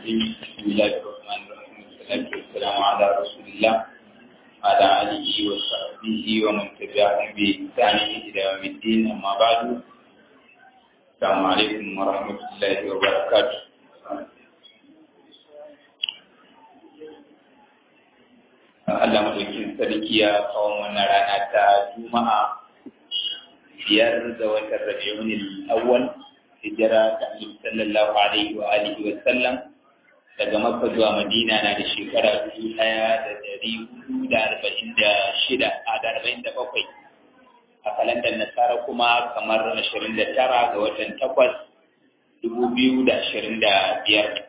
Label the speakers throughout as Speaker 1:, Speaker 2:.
Speaker 1: الرجيم بسم الله الرحمن الرحيم والصلاة والسلام على رسول الله وعلى آله وصحبه ومن تبعهم بإحسان إلى يوم الدين أما بعد السلام عليكم ورحمة الله وبركاته Allah madaukin sarki ya kawo mana rana ta Juma'a biyar ga watan Rabiul Awwal hijira ta Annabi sallallahu alaihi wa alihi wa sallam daga Makka zuwa Madina na da shekara dubu ɗaya da dari hudu da arba'in da shida a da arba'in da bakwai a kalandar Nasara kuma kamar ashirin da tara ga watan takwas dubu biyu da ashirin da biyar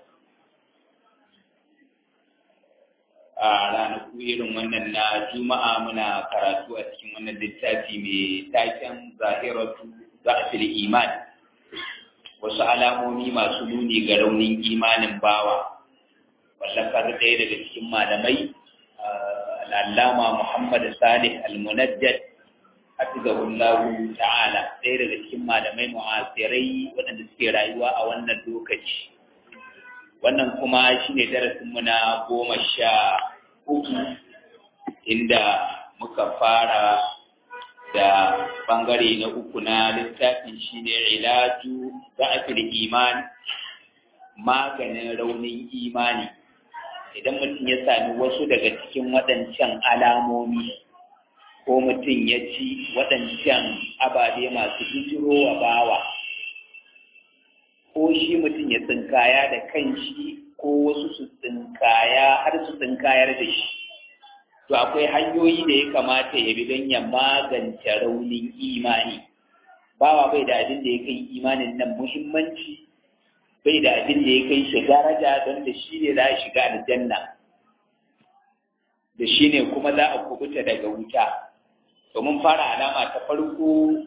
Speaker 1: a ranaku irin wannan na juma'a muna karatu a cikin wannan littafi mai taken zahiratu za'fil iman wasu alamomi masu nuni ga raunin imanin bawa wallafar ɗaya daga cikin malamai al'allama muhammad salih al-munajjad hafizahullahu ta'ala ɗaya daga cikin malamai mu'asirai waɗanda suke rayuwa a wannan lokaci wannan kuma shi ne darasinmu na goma sha uku inda muka fara da ɓangare na uku na littafin shi ne ilaju za'afil iman maganin raunin imani idan mutum ya sami wasu daga cikin waɗancan alamomi ko mutum ya ci waɗancan ababe masu bijirowa bawa ko shi mutum ya tsinkaya da kanshi ko wasu su tsinkaya har su tsinkayar da shi to akwai hanyoyi da ya kamata ya bi don ya magance raunin imani bawa bai da abin da ya kai imanin nan muhimmanci bai da abin da ya kai shi daraja don da shi ne za a shiga aljanna da shi ne kuma za a kubuta daga wuta domin fara alama ta farko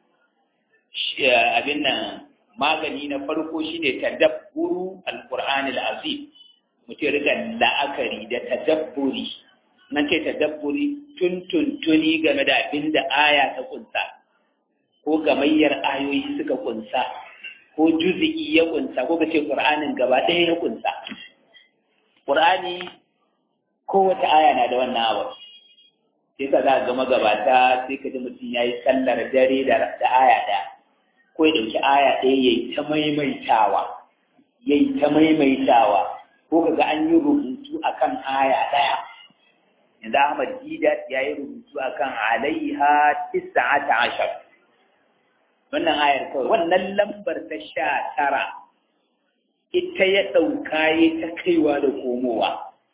Speaker 1: abin nan magani na farko shine tadabburu alqur'ani alazim mutum rika la'akari da tadabburi nan ce tadabburi tuntuntuni game da abin da aya ta kunsa ko gamayyar ayoyi suka kunsa ko juzi'i ya kunsa ko kace qur'anin gaba ɗaya ya kunsa qur'ani kowace aya na da wannan abu sai ka za ga magabata sai ka ji mutum yayi sallar dare da aya ɗaya ko ya ɗauki aya ɗaya ya yi ta maimaitawa ya yi ta maimaitawa ko kaga an yi rubutu a kan aya ɗaya yanzu Ahmad Didat ya yi rubutu a kan alaiha tisa'ata ashar wannan ayar kawai wannan lambar ta sha tara ita ya ɗauka ya ta kaiwa da komowa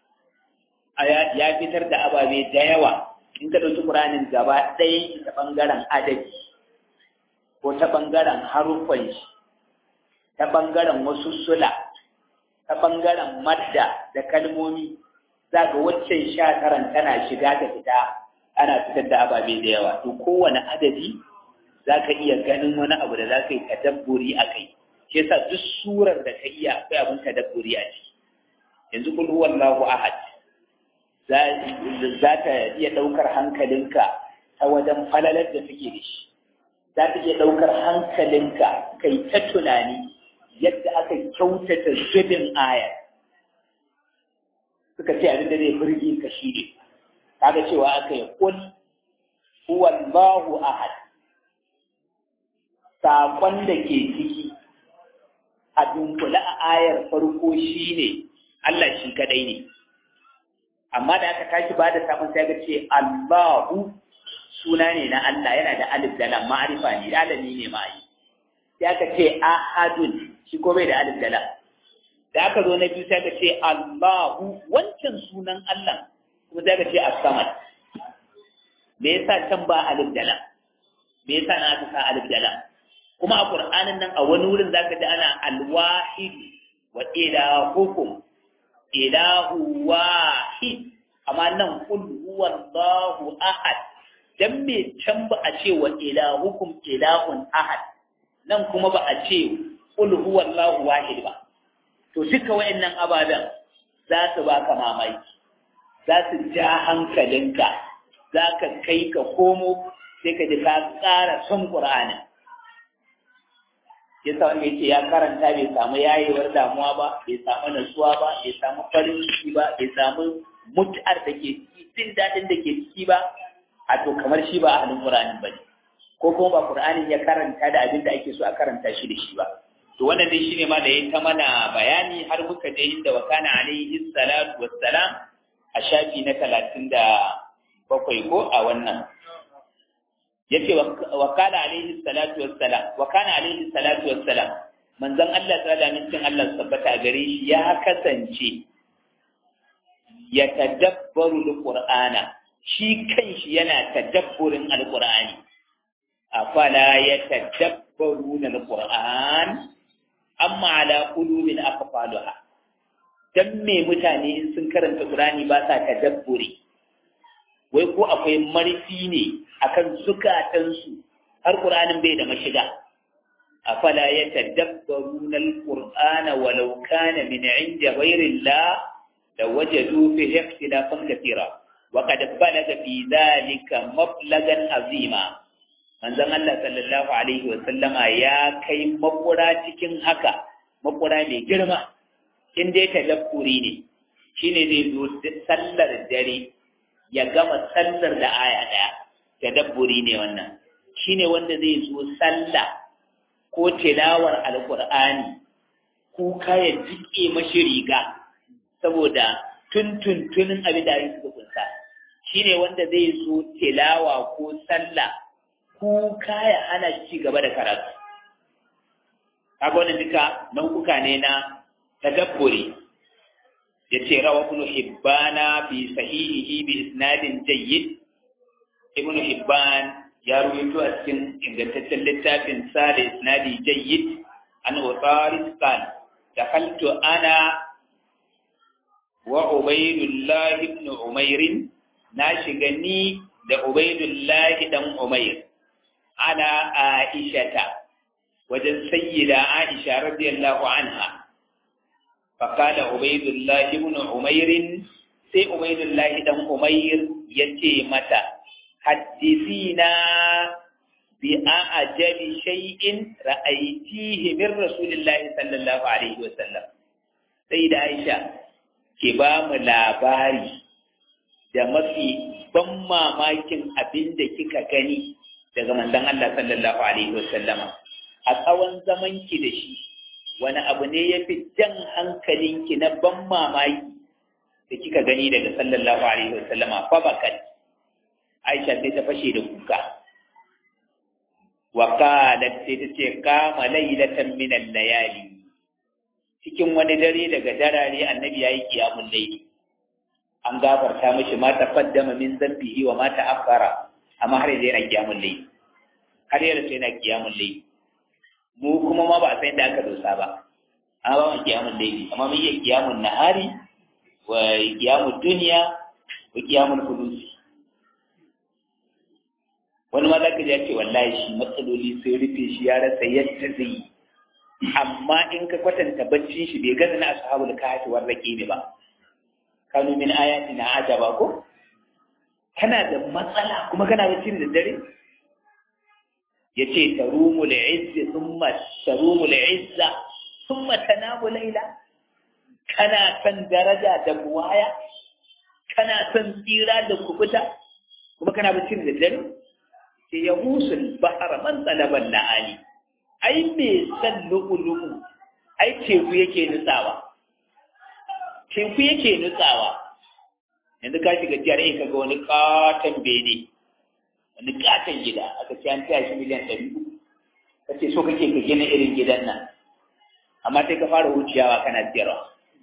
Speaker 1: ya fitar da ababe da yawa in ka ɗauki ƙuranin gaba ɗaya ta ɓangaren adadi ko ta ɓangaren haruffan shi, ta ɓangaren wasu sula, ta ɓangaren madda da kalmomi, za ga waccan sha taran tana shiga ta fita ana fitar da ababe da yawa. To kowane adadi za ka iya ganin wani abu da za ka yi tadabburi a kai. Shi yasa duk surar da ka iya akwai abin tadabburi a ciki. Yanzu kul huwallahu ahad. Za ta iya ɗaukar hankalinka ta wajen falalar da suke da shi. za ta iya ɗaukar hankalinka kai ta tunani yadda aka kyautata zubin aya suka ce abin da zai burge ka shi ne kaga cewa aka yi kul huwallahu ahad saƙon da ke ciki a dunkule a ayar farko shi ne Allah shi kadai ne amma da aka tashi ba da samun sai ga ce Allahu suna ne na Allah yana da alif da lam ma'arifa ne alami ne ma yi sai aka ce ahadun shi ko bai da alif da lam da aka zo na biyu sai aka ce Allahu wancan sunan Allah kuma sai aka ce as-samad me yasa can ba alif da lam me yasa na aka sa alif da lam kuma a Qur'anin nan a wani wurin zaka ji ana al-wahid wa ilahukum ilahu wahid amma nan qul huwallahu ahad dan me can ba a ce wa ilahukum ilahun ahad nan kuma ba a ce qul huwallahu wahid ba to duka wayannan ababen za su baka mamaki za su ja hankalinka za ka kai ka komo sai ka ji ka ƙara son Qur'ani ya sa wanda yace ya karanta bai samu yayewar damuwa ba bai samu nasuwa ba bai samu farin ciki ba bai samu mut'ar da ke ciki jin daɗin da ke ciki ba a to kamar shi ba a halin Qur'anin ba ne ko kuma ba Qur'anin ya karanta da abin da ake so a karanta shi da shi ba to wannan dai shine ma da yayi ta mana bayani har muka je inda wa kana alaihi salatu wassalam a shafi na talatin da bakwai ko a wannan yace wa kana alaihi salatu wassalam wa kana alaihi salatu wassalam manzon Allah ta'ala mincin Allah tabbata gare shi ya kasance ya tadabbaru alqur'ana shi kanshi yana tadabburin alqur'ani afala yatadabbaruna alqur'an amma ala qulubin aqfaluha dan me mutane in sun karanta qur'ani ba sa tadabburi wai ko akwai marfi ne akan zukatansu har qur'anin bai da mashiga afala yatadabbaruna alqur'ana walau kana min 'indi ghayri Allah lawajadu fihi ikhtilafan katira wa qad balaga fi dhalika mablagan azima manzon Allah sallallahu alaihi wa sallama ya kai makura cikin haka makura mai girma in dai tadabburi ne shine zai zo sallar dare ya gama sallar da aya daya tadabburi ne wannan shine wanda zai zo sallah ko tilawar alqur'ani kuka ya jike mashi riga saboda tuntuntunin abin da suka kunsa shine wanda zai zo tilawa ko sallah kuka ya ana ci gaba da karatu kaga wannan duka nau'uka ne na tadabburi yace rawa ibn hibbana fi sahihihi bi isnadin jayyid ibn hibban ya ruwaito a cikin ingantaccen littafin sa da isnadi jayyid an utaris qal dakhaltu ana wa ubaydullah ibn umair na shiga ni da ubaydullah dan umair ana aishata wajen sayyida aisha radiyallahu anha فقال عبيد الله بن عمير سي عبيد الله بن عمير يتي متى حدثينا بأعجب شيء رأيتيه من رسول الله صلى الله عليه وسلم سيدة عائشة كبام labari da mafi ban mamakin abin da kika gani daga manzon Allah sallallahu alaihi wasallama a tsawon zamanki da shi wani abu ne ya fi jan hankalinki na ban mamaki da kika gani daga sallallahu alaihi wasallama fa bakat Aisha sai ta fashe da kuka wa qalat sai ta ce kama laylatan min al-layali cikin wani dare daga darare annabi yayi qiyamul layli an gafarta mishi ma taqaddama min zambihi wa ma ta'akhkhara amma har yanzu yana qiyamul layli har yanzu yana qiyamul layli mu kuma ma ba a san da aka dosa ba an ba mu kiyamun laili amma mun yi kiyamun nahari wa kiyamun duniya wa kiyamun kudusi wani ma zaka ji ce wallahi shi matsaloli sai rufe shi ya rasa yadda zai yi amma in ka kwatanta baccin shi bai gaza na ashabul kahfi war raqib ba kanu min ayatina ajaba ko kana da matsala kuma kana bacci da dare yace tarumul izzi thumma tarumul izza thumma tanamu layla kana san daraja da buwaya kana san tsira da kubuta kuma kana bacci da dare sai ya musul bahara man talaban la'ali ai me san lu'ulu'u ai teku yake nutsawa teku yake nutsawa yanzu ka shiga jihar ka ga wani katon bene wani katon gida aka ce an taya shi miliyan ɗari uku ka ce so kake ka gina irin gidan nan amma sai ka fara wuciyawa kana siyarwa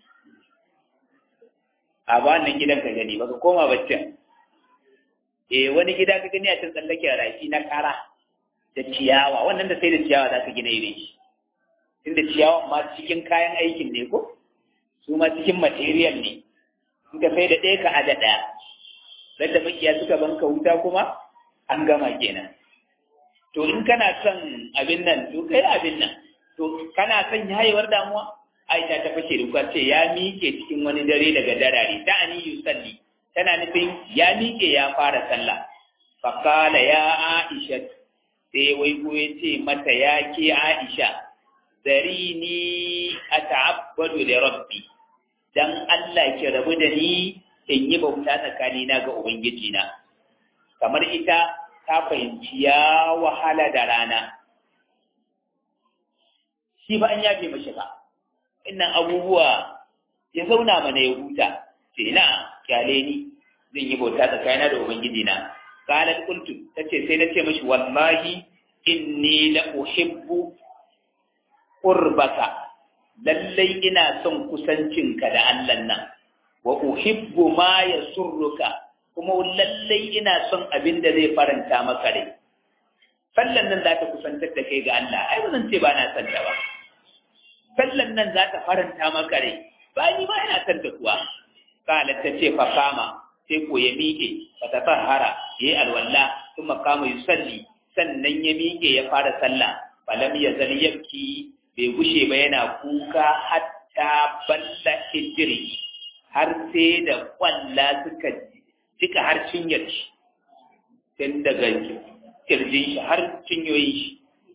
Speaker 1: a ba wannan gidan ka gani baka koma baccin eh wani gida ka gani a can tsallake rafi na kara da ciyawa wannan da sai da ciyawa za ka gina irin shi tunda ciyawa ma cikin kayan aikin ne ko su ma cikin material ne in ka sai da ɗaya ka ada ɗaya da makiya suka banka wuta kuma an gama kenan to in kana son abin nan to kai abin nan to kana son yayewar damuwa aisha ta fashe da kuka ce ya miƙe cikin wani dare daga darare ta ani yusalli tana nufin ya miƙe ya fara sallah faqala ya aisha sai wai ko ya ce mata ya ke aisha zarini ata'abbadu li rabbi dan Allah ki rabu da ni in yi bauta tsakanina ga ubangiji na kamar ita ta fahimci ya wahala da rana shi ba an yafe mashi ba innan abubuwa ya zauna mana ya huta ce na kyale ni zan yi bauta tsakanina da ubangiji na qalat qultu tace sai nace mashi wallahi inni la uhibbu qurbaka lallai ina son kusancinka da Allah nan wa uhibbu ma yasurruka kuma lallai ina son abin da zai faranta maka rai sallan nan za ta kusantar da kai ga Allah ai ba zan ce ba na son ta ba sallan nan za ta faranta maka rai ba ni ma ina son ta kuwa kala ta ce fa kama sai ko ya miƙe fa ta tahara yayi alwala kuma kama yusalli sannan ya miƙe ya fara sallah falam yazal yabki bai gushe ba yana kuka hatta balla hijiri har sai da kwalla suka cika har cinyar shi tun daga kirjin shi har cinyoyin shi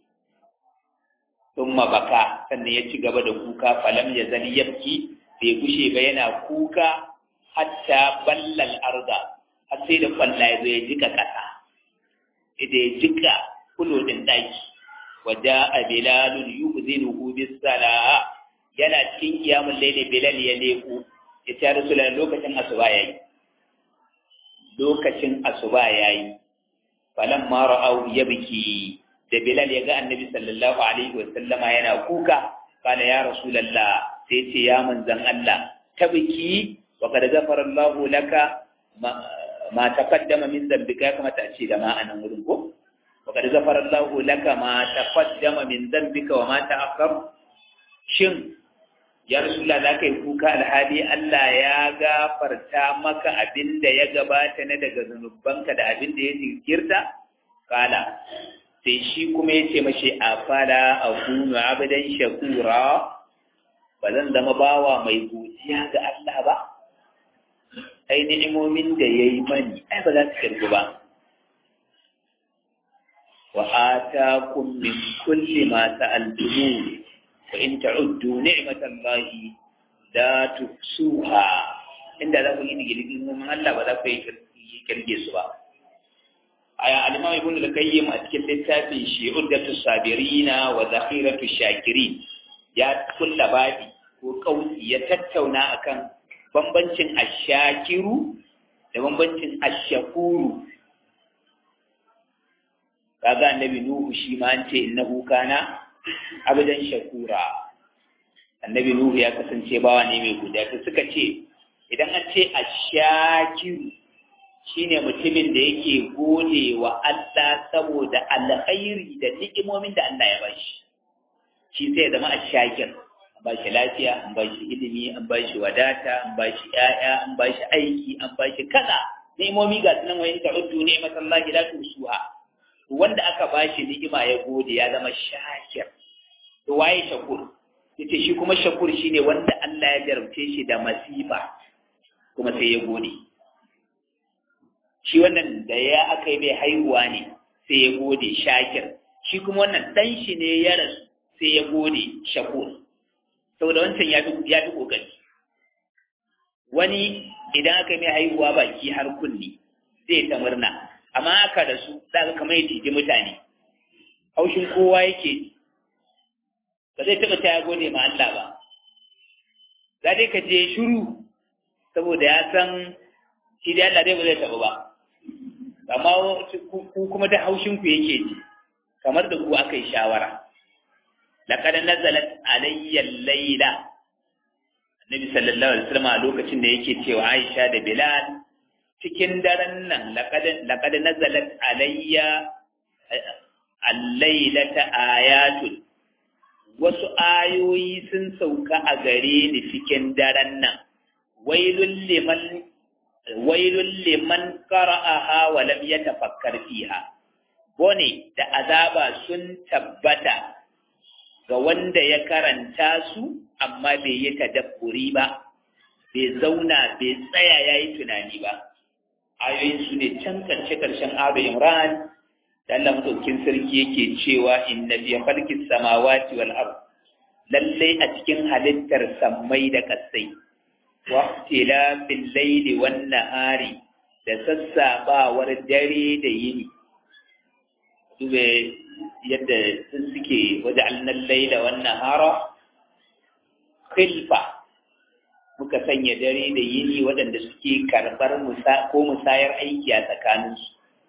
Speaker 1: sun baka sannan ya ci gaba da kuka falam ya zali yabki bai gushe ba yana kuka hatta ballal arda har sai da kwalla ya zo ya jika kasa da ya jika kulo din daki waja a bilalun yu'zinuhu bis sala yana cikin kiyamun laili bilal ya leku ya ce rasulullah lokacin asuba yayi lokacin asuba yayi falan ma ra'aw yabki da bilal ya ga annabi sallallahu alaihi wa sallama yana kuka kana ya rasulullah sai ce ya manzan Allah tabki wa kad ghafara Allah laka ma taqaddama min dhanbika kama ta ce da ma anan wurin ko وقد غفر الله لك ما تقدم من ذنبك وما تأخر shin ya rasulullah za ka yi kuka alhali Allah ya gafarta maka abin da ya gabata na daga zunubanka da abin da ya jinkirta kala sai shi kuma ya ce mashi a fara a kunu abidan shakura ba zan zama bawa mai godiya ga Allah ba ai ni'imomin da ya yi mani ai ba za su karbi ba وآتاكم من كل ما سألتموه وإن تعدوا نعمة الله لا تحصوها inda za ku yi digirgin mun Allah ba za ku yi kirge su ba aya al-imam ibn al-qayyim a cikin littafin shi uddatu sabirina wa zakhiratu shakirin ya kulla babi ko kausi ya tattauna akan bambancin ashakiru da bambancin ashakuru kaga annabi nuhu shi ma an ce innahu kana abadan shakura annabi nuhu ya kasance bawa ne mai guda to suka ce idan an ce ashakiru shine mutumin da yake gode wa Allah saboda alkhairi da ni'imomin da Allah ya bashi shi sai zama ashakir an bashi lafiya an bashi ilimi an bashi wadata an bashi ƴaƴa an bashi aiki an bashi kaza ni'imomi ga sunan wa in ta'uddu ni'matallahi la tusuha wanda aka bashi ni'ima ya gode ya zama shakir to waye shakur yace shi kuma shakur shine wanda Allah ya jarabce shi da masifa kuma sai ya gode shi wannan da ya aka yi mai haihuwa ne sai ya gode shakir shi kuma wannan dan shi ne ya rasu sai ya gode shakur saboda wancan ya fi ya fi kokari wani idan aka yi mai haihuwa baki har kunni zai ta murna amma aka da su za ka kamar ya ciji mutane haushin kowa yake ba zai taɓa ta ya gode ma Allah ba za dai ka je shiru saboda ya san shi da Allah dai ba zai taɓa ba amma ku kuma ta haushin ku yake ji kamar da ku aka yi shawara laqad nazalat alayya al-layla annabi sallallahu alaihi wasallam a lokacin da yake cewa Aisha da Bilal cikin daren nan laƙad nazalat alayya allailata ayatun wasu ayoyi sun sauka a gare ni cikin daren nan wailul liman wailul liman qara'aha wa lam yatafakkar fiha bone da azaba sun tabbata ga wanda ya karanta su amma bai yi tadabburi ba bai zauna bai tsaya yayi tunani ba ayoyin su ne can karshe karshen abu imran da Allah madaukin sarki yake cewa inna fi khalqis samawati wal ard lallai a cikin halittar sammai da kasai waqtila fil layli wan nahari da sassabawar dare da yini dube yadda sun suke waje annan laila wan nahara khilfa muka sanya dare da yini waɗanda suke karɓar musa ko musayar aiki a tsakaninsu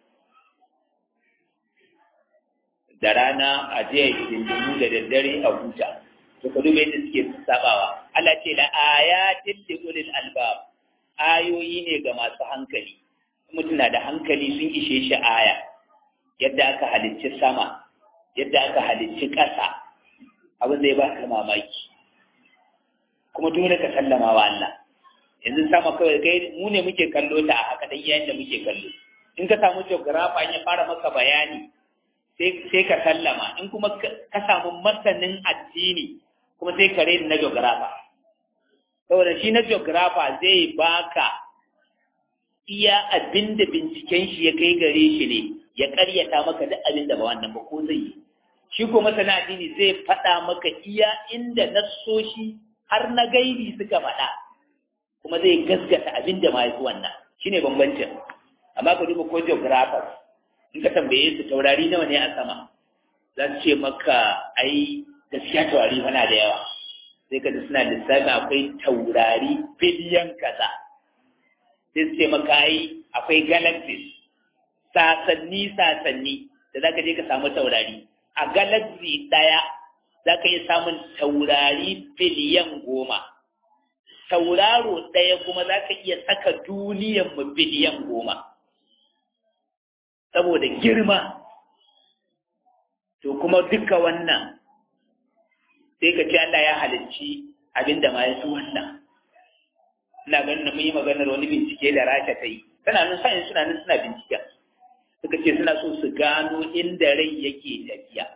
Speaker 1: da rana a jiya dindimu da daddare a huta to ka duba yadda suke sabawa Allah ce da ayatin li ulil albab ayoyi ne ga masu hankali mutum na da hankali sun ishe shi aya yadda aka halicci sama yadda aka halicci ƙasa abin zai baka mamaki kuma dole ka sallama wa Allah yanzu sama kawai kai mu ne muke kallo ta a haka dan yayin da muke kallo in ka samu geographer ya fara maka bayani sai ka sallama in kuma ka samu masanin addini kuma sai ka rena na geographer saboda shi na geographer zai baka iya abin da binciken shi ya kai gare shi ne ya karyata maka duk abin da ba wannan ba ko zai yi shi ko masana addini zai faɗa maka iya inda nassoshi har na gaibi suka faɗa kuma zai gaskata abin da ma ya wannan shine bambancin amma ka duba ko geographers in ka tambaye su taurari nawa ne a sama za su ce maka ai gaskiya taurari fana da yawa sai ka ji suna lissafi akwai taurari biliyan kaza sai su ce maka ai akwai galaxies sasanni sasanni da za ka je ka samu taurari a galaxy ɗaya za ka iya samun taurari biliyan goma tauraro ɗaya kuma za ka iya saka duniyan mu biliyan goma saboda girma to kuma duka wannan sai ka ce Allah ya halicci abinda ma ya fi wannan ina ganin mun yi maganar wani bincike da rasha ta yi tana nan sa'in suna nan suna binciken suka ce suna so su gano inda rai yake tafiya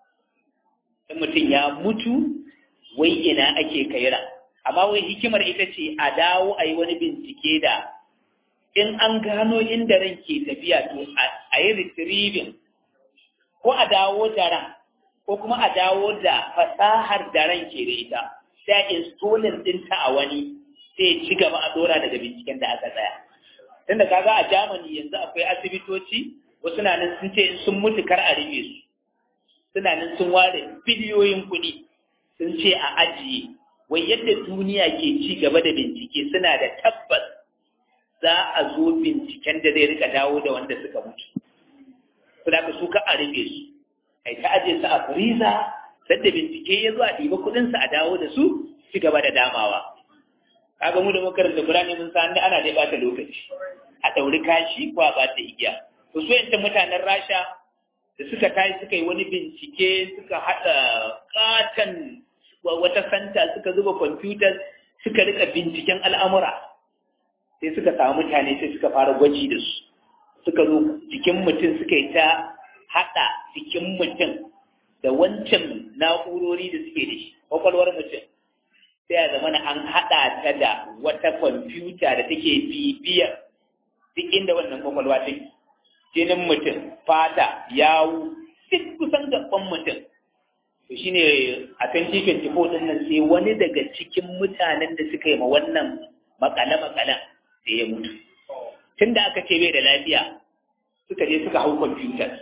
Speaker 1: in mutum ya mutu wai ina ake kaira amma wai hikimar ita ce a dawo a yi wani bincike da in an gano inda ran ke tafiya to a yi retrieving ko a dawo da ran ko kuma a dawo da fasahar da ran ke da ita sai installing dinta a wani sai ci gaba a dora daga binciken da aka tsaya tunda kaga a Germany yanzu akwai asibitoci wasu na nan sun ce sun mutu kar a rufe su suna nan sun ware biliyoyin kuɗi sun ce a ajiye wai yadda duniya ke ci gaba da bincike suna da tabbas za a zo binciken da zai rika dawo da wanda suka mutu su da su ka a rufe su kai ta ajiye su a firiza sadda bincike ya zo a ɗiba kuɗinsu a dawo da su ci gaba da damawa kaga mu da makaranta Qur'ani mun san ana dai bata lokaci a dauri kashi ko a bata igiya to su yancan mutanen Rasha da suka tashi suka yi wani bincike suka hada katan wata santa suka zuba computers suka rika binciken al'amura sai suka samu mutane sai suka fara gwaji da su suka zo jikin mutum suka yi ta hada jikin mutum da wancan na'urori da suke da shi kwakwalwar mutum sai a zamana an haɗa ta da wata kwamfuta da take bibiyar duk inda wannan kwakwalwa take jinin mutum fata yawu duk kusan gaban mutum to shine a 2024 din nan sai wani daga cikin mutanen da suka yi ma wannan makale makalen da ya mutu tunda aka ce bai da lafiya suka je suka hau kwamfutar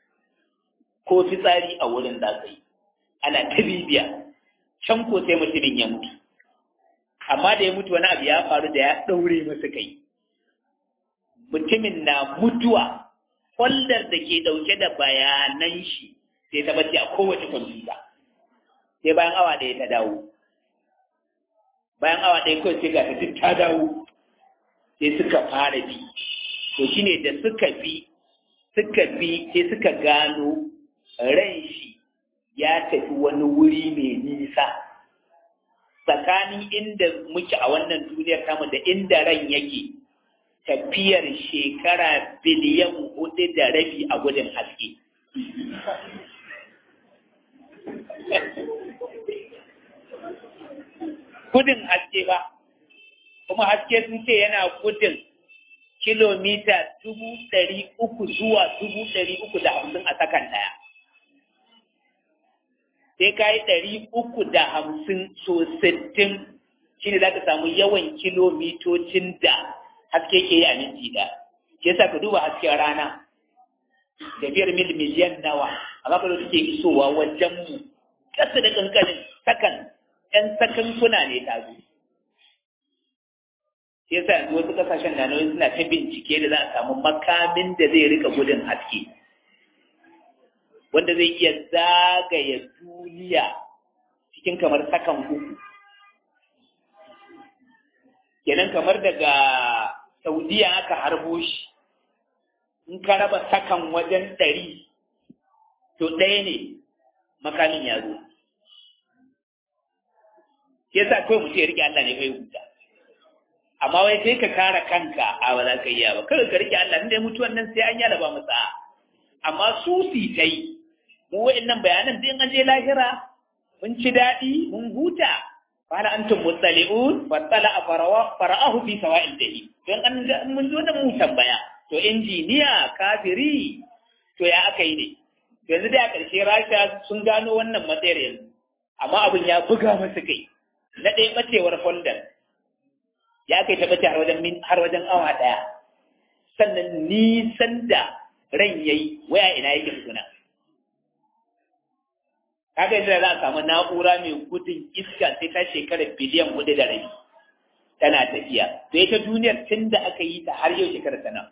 Speaker 1: ko fitsari a wurin da yi ana ta bibiya can ko sai mutumin ya mutu amma da ya mutu wani abu ya faru da ya ɗaure masa kai mutumin na mutuwa folder da ke ɗauke da bayanan shi sai ta bace a kowace kwamfuta sai bayan awa ɗaya ta dawo bayan awa ɗaya kawai sai ga ta duk ta dawo sai suka fara bi to shine da suka bi suka bi sai suka gano ran shi ya tafi wani wuri mai nisa tsakanin inda muke a wannan duniyar tamu da inda ran yake tafiyar shekara biliyan hudu da rabi a gudun haske. Gudun haske ba, kuma haske sun ce yana gudun kilomita dubu ɗari uku zuwa dubu ɗari uku da hamsin a sakan ɗaya. sai ka yi ɗari uku da hamsin so sittin shi ne za ka samu yawan kilomitocin da haske ke yi a minti da ke sa ka duba hasken rana tafiyar mil miliyan nawa amma ka suke isowa wajen mu ƙasa da ƙanƙanin sakan ‘yan sakan kuna ne ta zo shi yasa yanzu wasu ƙasashen na nauyi suna ta bincike da za a samu makamin da zai rika gudun haske wanda zai iya zagaya duniya cikin kamar sakan uku kenan kamar daga saudiya aka harbo shi in ka raba sakan wajen ɗari to ɗaya ne makamin ya zo ke sa kawai mutum ya rike Allah ne kai huta amma wai sai ka kara kanka a ba za ka iya ba kawai ka rike Allah inda mutuwan nan sai an yi alaba masa amma su si ta yi mu wa'annan bayanan sai an je lahira mun ci daɗi mun huta fara antum mustali'un fattala farawa fara'ahu fi sawa'il dahi don an mun zo da mu tambaya to injiniya kafiri to ya aka yi ne yanzu da a ƙarshe rasha sun gano wannan matsayar yanzu amma abin ya buga masa kai na ɗaya ɓacewar folder ya kai ta ɓace har wajen har wajen awa ɗaya sannan nisan da ran yayi waya ina yake tukuna kaga yadda za a samu na'ura mai gudun iska sai ta shekara biliyan hudu da rabi tana tafiya to ita duniyar tun da aka yi ta har yau shekara tana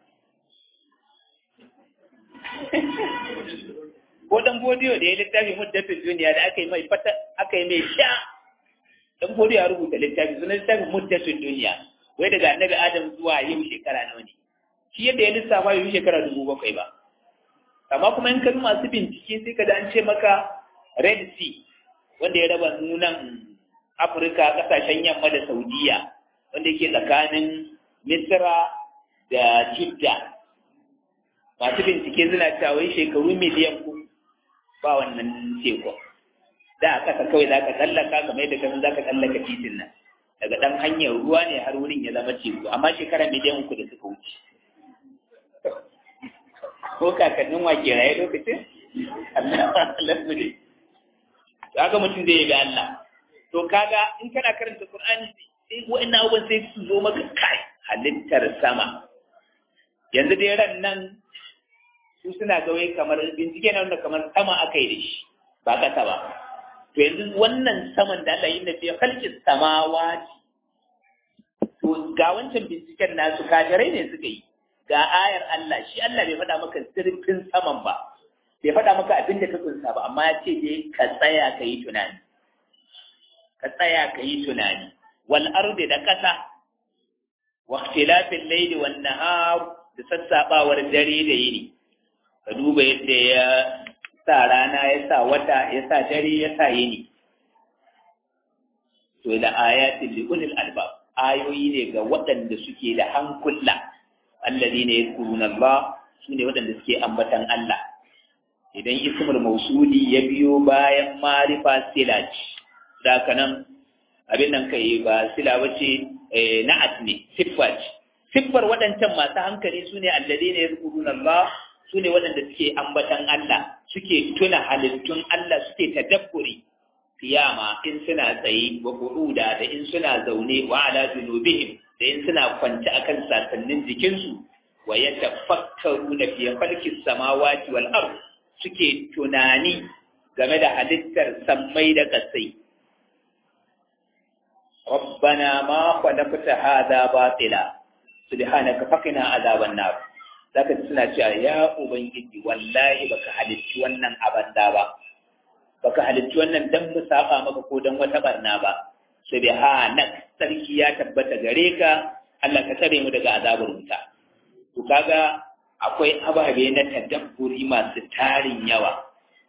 Speaker 1: ko dan bodiyo da ya littafi muddatin duniya da aka yi mai fata aka yi mai sha dan bodiyo ya rubuta littafi sunan littafin muddatin duniya wai daga annabi adam zuwa yau shekara nawa ne shi yadda ya lissafa yau shekara dubu bakwai ba amma kuma in ka masu bincike sai ka da an ce maka red sea wanda ya raba nunan afirka kasashen yamma da saudiya wanda yake tsakanin misra da jidda masu bincike suna cewa shekaru miliyan uku ba wannan teku da a kasa kawai za ka tsallaka kamar yadda kasan za ka tsallaka titin nan daga ɗan hanyar ruwa ne har wurin ya zama teku amma shekara miliyan uku da suka wuce ko kakannin wake raye lokacin Allah Allah ne kaga mutum zai yabi Allah to kaga in kana karanta Qur'ani sai wa'annan abubuwan sai su zo maka kai halittar sama yanzu dai ran nan su suna ga wai kamar bincike na wanda kamar sama aka yi da shi ba kasa ba to yanzu wannan saman da Allah yi na fiye halkin samawa to ga wancan binciken nasu kafirai ne suka yi ga ayar Allah shi Allah bai faɗa maka zurfin saman ba bai faɗa maka abin da ka kunsa ba amma ya ce dai ka tsaya ka yi tunani ka tsaya ka yi tunani wal ardi da ƙasa wa ikhtilafil layli wan nahar da sassabawar dare da yini ka duba yadda ya sa rana ya sa wata ya sa dare ya sa yini to da ayatin li ulil albab ayoyi ne ga waɗanda suke da hankula alladhina yadhkuruna Allah sune waɗanda suke ambatan Allah idan ismul mausuli ya biyo bayan marifa silaj da kanan abin nan kai ba sila bace na'at ne siffat siffar waɗancan masu hankali sune alladhina yadhkuruna Allah sune waɗanda suke ambatan Allah suke tuna halittun Allah suke tadabburi kiyama in suna tsaye wa qu'uda da in suna zaune wa ala junubihim da in suna kwance akan sasannin jikinsu wa yatafakkaruna fi khalqis samawati wal ard suke tunani game da halittar sammai da kasai rabbana ma khalaqta hadha batila subhanaka faqina azaban nar zaka suna cewa ya ubangiji wallahi baka halicci wannan abanda ba baka halicci wannan dan mu saba maka ko dan wata barna ba subhanak sarki ya tabbata gare ka Allah ka tsare mu daga azabar wuta to kaga akwai ababe na tadabburi masu tarin yawa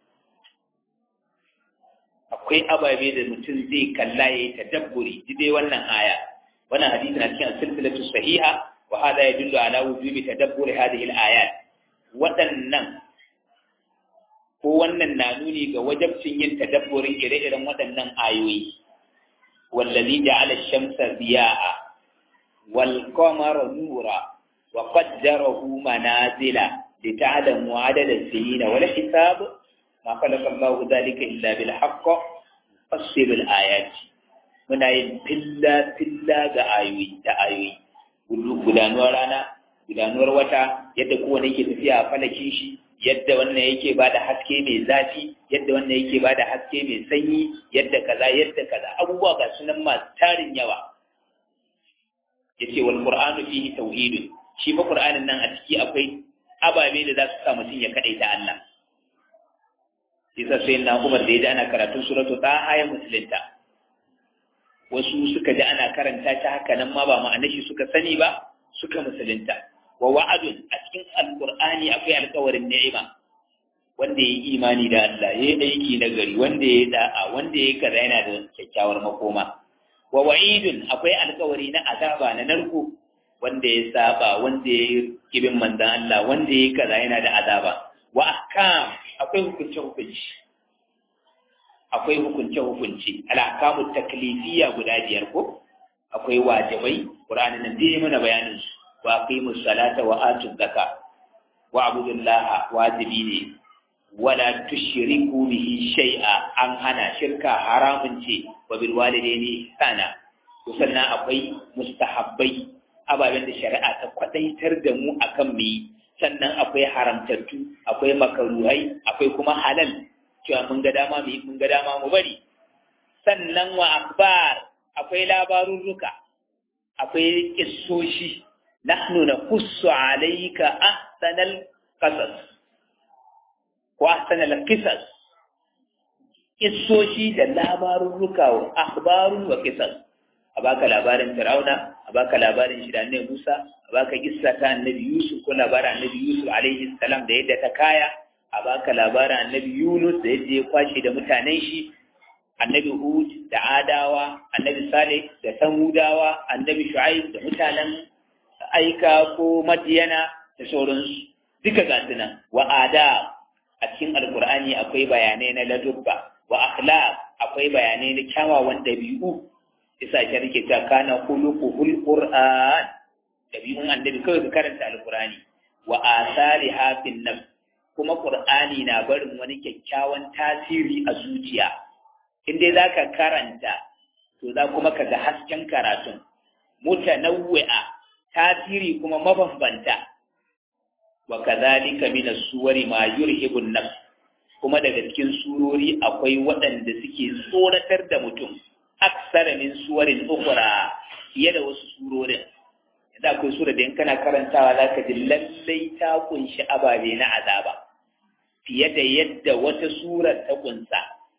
Speaker 1: akwai ababe da mutum zai kalla yayi tadabburi dai wannan aya wannan hadisi na cikin silsilatu sahiha wa hada yadullu ala wujubi tadabburi hadhihi al-ayat waɗannan ko wannan na nuni ga wajabcin yin tadabburin ire-iren waɗannan ayoyi wallazi ja'ala ash-shamsa diya'a wal qamara nura wa qaddarahu manazila lita'lamu 'adada as-sinina wal hisab ma khalaqa Allahu dhalika illa bil haqq fasilul ayati muna yin filla filla ga ayoyi da ayoyi gudanuwar rana gudanuwar wata yadda kowane yake tafiya a falakin shi yadda wannan yake ba da haske mai zafi yadda wannan yake ba da haske mai sanyi yadda kaza yadda kaza abubuwa ga sunan masu tarin yawa yace wal qur'anu fihi tauhid shi fa qur'anin nan a ciki akwai ababe da za su sa mutum ya kadaita Allah Isa sai na Umar da ya ana karatun suratu ta aya musulunta wasu suka ji ana karanta ta haka nan ma ba ma'anar shi suka sani ba suka musulunta wa wa'adun a cikin alqur'ani akwai alƙawarin ni'ima wanda ya yi imani da Allah ya yi aiki na gari wanda ya yi da'a wanda ya yi kaza yana da kyakkyawar makoma wa wa'idun akwai alƙawari na azaba na narko wanda ya saba wanda ya yi kibin manzan Allah wanda ya yi kaza yana da azaba wa ahkam akwai hukunce hukunci akwai hukunce hukunci al-ahkamu taklifiyya guda biyar ko akwai wajibai qur'ani nan dai mana bayanin su wa aqimus salata wa atuz zakat wa abudullah wajibi ne wala tushriku bihi shay'a an hana shirka haramun ce wa bil walidaini sana to sannan akwai mustahabbai ababen da shari'a ta kwadaitar da mu akan mu sannan akwai haramtattu akwai makaruhai akwai kuma halal cewa mun ga dama mu mun ga dama mu bari sannan wa akbar akwai labarurruka akwai kissoshi nahnu naqussu alayka ahsanal qasas wa ahsanal qisas kissoshi da labarurruka wa akhbarun wa qisas a baka labarin Fir'auna a baka labarin shi da Annabi Musa a baka kissa ta Annabi Yusuf ko labarin Annabi Yusuf alaihi salam da yadda ta kaya a baka labarin Annabi Yunus da yadda ya kwashe da mutanen shi Annabi Hud da Adawa Annabi Saleh da Samudawa Annabi Shu'aib da mutanen Aika ko Madiyana da sauransu duka ga nan wa ada a cikin Alkur'ani akwai bayanai na ladubba wa akhlaq akwai bayanai na kyawawan dabi'u isa shi rike ta kana khuluquhul qur'an dabi'un annabi kawai ka karanta alqur'ani wa asari hafin nafs kuma qur'ani na barin wani kyakkyawan tasiri a zuciya in dai zaka karanta to za kuma ka ga hasken karatun mutanawwi'a tasiri kuma mabambanta wa kadhalika min as-suwari ma yurhibu an-nafs kuma daga cikin surori akwai waɗanda suke tsoratar da mutum aksara min suwarin ukura fiye da wasu surorin yanzu akwai sura da in kana karantawa za ka ji lallai ta kunshi ababe na azaba fiye da yadda wata surar ta kunsa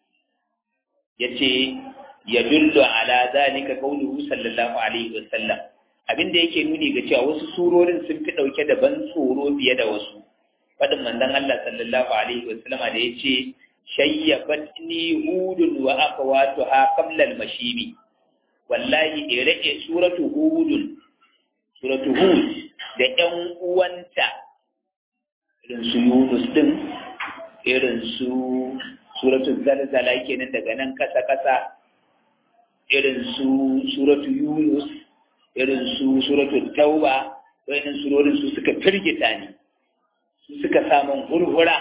Speaker 1: ya ce ya dullu ala zalika qauluhu sallallahu alaihi wasallam abin da yake nuni ga cewa wasu surorin sun fi dauke da ban tsoro fiye da wasu fadin manzon Allah sallallahu alaihi wasallama da yace shayyabatni hudun wa akhawatuha qabla al-mashibi wallahi ire suratu hudun suratu hud da ƴan uwanta irin su Yunus din irin su suratu zalzala kenan daga nan kasa kasa irin su suratu Yunus irin su suratu tauba wayannan surorin su suka firgita ni su suka samun hurhura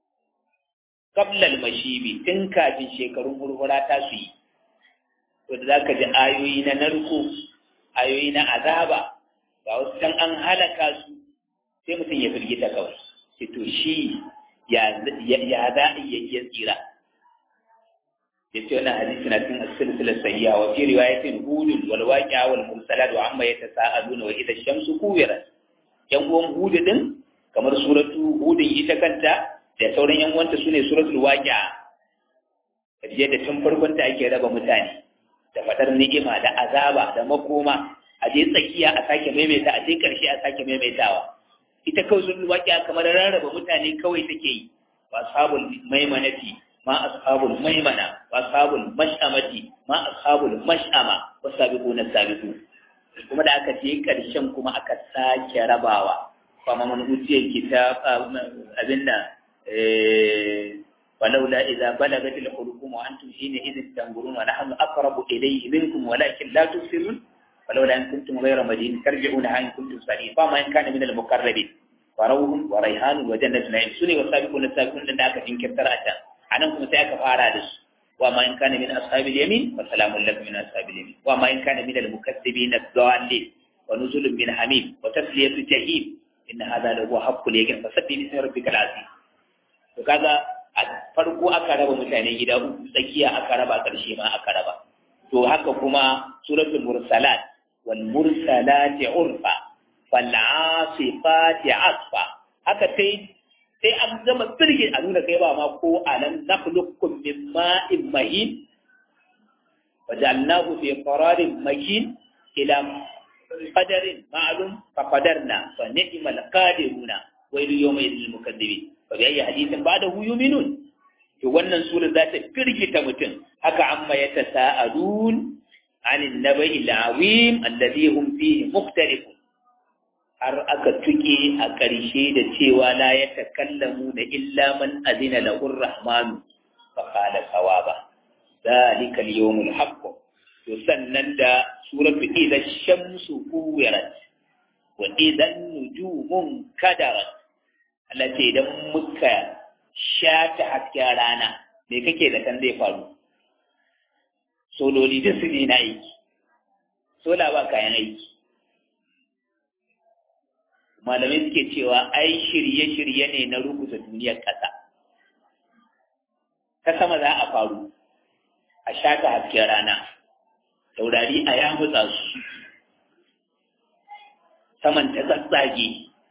Speaker 1: kablal mashibi tun kafin shekarun hurhura ta su yi wanda za ka ji ayoyi na narko ayoyi na azaba ga wasu can an halaka su sai mutum ya firgita kawai sai to shi ya za a iya tsira ya ce wannan hadisi na cikin silsilar sayya wa fi riwayatin hudun wal waqi'a wal mursalat wa amma yatasaaluna wa idha shamsu kuwirat yan uwan hudu din kamar suratu hudun ita kanta da sauran yan uwanta sune suratul waqi'a kaje da tun farkon ta ake raba mutane da fadar ni'ima da azaba da makoma a je tsakiya a sake maimaita a je karshe a sake maimaitawa ita kawai suratul waqi'a kamar rarraba mutane kawai take yi wa sabul maimanati ma ashabul maimana wa ashabul mash'amati ma ashabul mash'ama wa sabiquna sabiqun kuma da aka je karshen kuma aka sake rabawa fama man utiyar kitab abin nan ولولا إذا بلغت الحلقوم وأنتم حينئذ تنظرون ونحن أقرب إليه منكم ولكن لا تبصرون ولولا أن كنتم غير مدين ترجعونها إن كنتم صالحين فما إن كان من المقربين وروح وريحان وجنة نعيم سني والسابقون السابقون لأن أكا جنكر ترأتا anan kuma sai aka fara da su wa ma in kana min ashabil yamin fa salamun lakum min ashabil yamin wa ma in kana min al mukaththibin ad-dallin wa nuzulun min hamim wa tasliyatu jahim inna hadha la huwa haqqul yaqin fa sabbi bi rabbikal azim to kaga a farko aka raba mutane gida uku tsakiya aka raba karshe ma aka raba to haka kuma suratul mursalat wal mursalati urfa fal asifati asfa haka sai sai an gama birge a nuna kai ba ma ko alam nakhluqukum min ma'in mahin wajalnahu fi qararin makin ila qadarin ma'lum fa qadarna fa ni'mal qadiruna wa ilu yawma idil mukaddibin fa bi ayyi hadithin ba'dahu yu'minun to wannan sura za ta firgita mutum haka amma ya tasa'alun anin nabai al'awim alladhi hum fihi mukhtalifun har aka tuke a ƙarshe da cewa la ya takallamu da illa man azina lahu rahmanu fa qala sawaba dalika al-yawmul haqq to sannan da suratu idha shamsu kuwirat wa idha nujumun kadarat Allah ce idan muka shata hasken rana me kake da kan zai faru sololi duk su ne na aiki sola ba kayan aiki malamai suke cewa ai shirye-shirye ne na rubuta duniyar ƙasa ta sama za a faru a shata hasken rana taurari a ya mutsa su saman ta tsatsage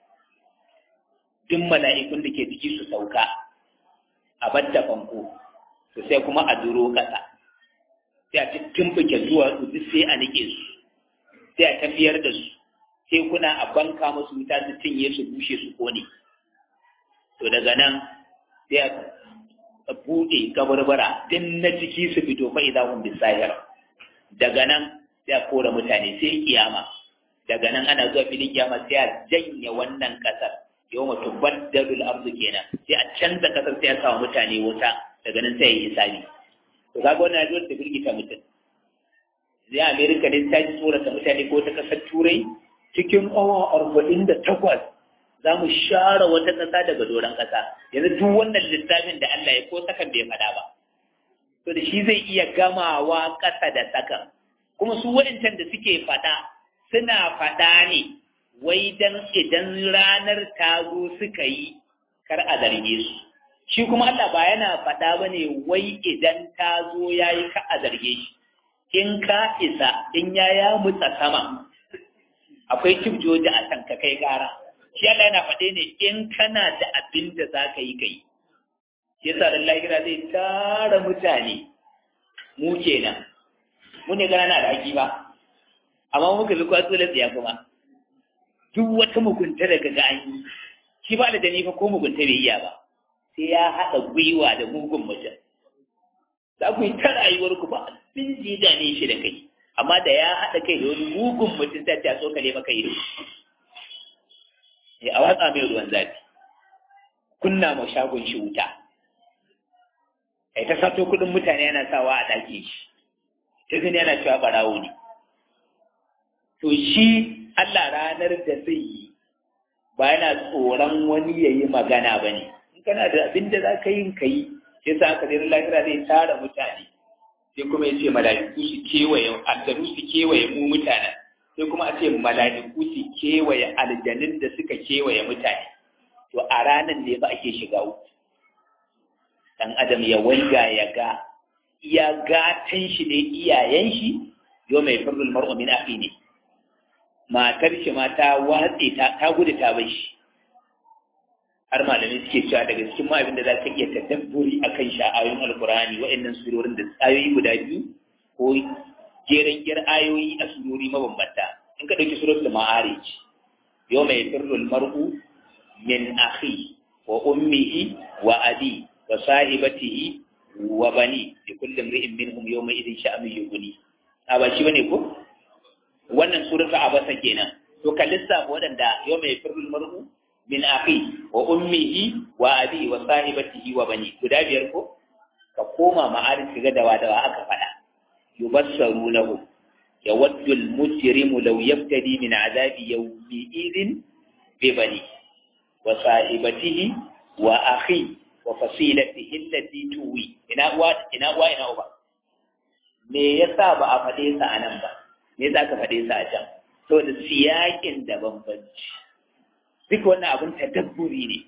Speaker 1: duk mala'ikun da ke ciki su sauka a batta fanko to sai kuma a duro ƙasa sai a tumfuke zuwa duk sai a nike su sai a tafiyar da su sai kuna a banka musu wuta su cinye su bushe su kone to daga nan sai a buɗe kabarbara din na ciki su fito fa idan hun bisahir daga nan sai a kora mutane sai kiyama daga nan ana zuwa filin kiyama sai a janye wannan kasar yau mutu baddalul arzu kenan sai a canza kasar sai a sawa mutane wuta daga nan sai ya yi hisabi to kaga wannan ajiyar ta firgita mutum zai amerika ne ta ji tsorata mutane ko ta kasar turai cikin awa arba'in da takwas za mu share wata ƙasa daga doron ƙasa yanzu duk wannan littafin da Allah ya ko sakan bai faɗa ba to da shi zai iya gamawa ƙasa da sakan kuma su waɗancan da suke faɗa suna faɗa ne wai dan idan ranar ta zo suka yi kar a zarge su shi kuma Allah ba yana faɗa ba ne wai idan ta zo ya yi ka a zarge shi in ka isa in ya ya mutsa sama akwai joji a can ka kai gara shi Allah yana faɗe ne in kana da abin da za ka yi ka yi shi yasa da lahira zai tara mutane mu kenan mu ne gana na da haƙi ba amma muka bi kwatso da tsiya kuma duk wata mugunta da ga an yi shi ba da dani fa ko mugunta bai iya ba sai ya haɗa gwiwa da mugun mutum za ku yi ta rayuwar ku ba abin da ya dane shi da kai amma da ya haɗa kai da wani mugun mutum ta ta tsokale maka ido ya a watsa mai ruwan zafi kunna ma shagon shi wuta ai ta sato kuɗin mutane yana sawa a ɗaki shi ta gani yana cewa ɓarawo ne to shi Allah ranar da zai yi ba yana tsoron wani ya yi magana ba ne in kana da abin da za ka yi ka yi sai sa aka zai lafiya zai tara mutane sai kuma ya ce mala'iku su kewaye aljanu su kewaye mu mutanen sai kuma a ce mala'iku su kewaye aljanun da suka kewaye mutane to a ranar ne ba ake shiga uku dan adam ya waiga ya ga iya gatan shi ne iyayen shi yau mai firrul mar'u min akhi ne matar shi ma ta watse ta ta gudu ta bar shi har malamai suke cewa daga cikin ma abin da za ka iya tadabburi akan sha'ayoyin alkurani wa'annan surorin da ayoyi guda biyu ko jeren gyar ayoyi a surori mabambanta in ka ɗauki suratul ma'arij yau mai firrul mar'u min akhi wa ummihi wa abi wa sahibatihi wa bani li kulli imri'in minhum yawma idhin sha'anu yughni a ba shi bane ko wannan suratul abasa kenan to ka lissafa waɗanda yau mai firrul mar'u min akhi wa ummihi wa abi wa sahibatihi wa bani guda biyar ko ka koma ma'arif ga dawa dawa aka fada yubassarunahu yawaddu al-mujrimu law yaftadi min azabi yawmi idhin bi bani wa sahibatihi wa akhi wa fasilatihi allati tuwi ina uwa ina uwa ina uba me yasa ba a faɗe sa anan ba me yasa ka faɗe sa a can saboda siyakin da bambanci duk wannan abun tadabburi ne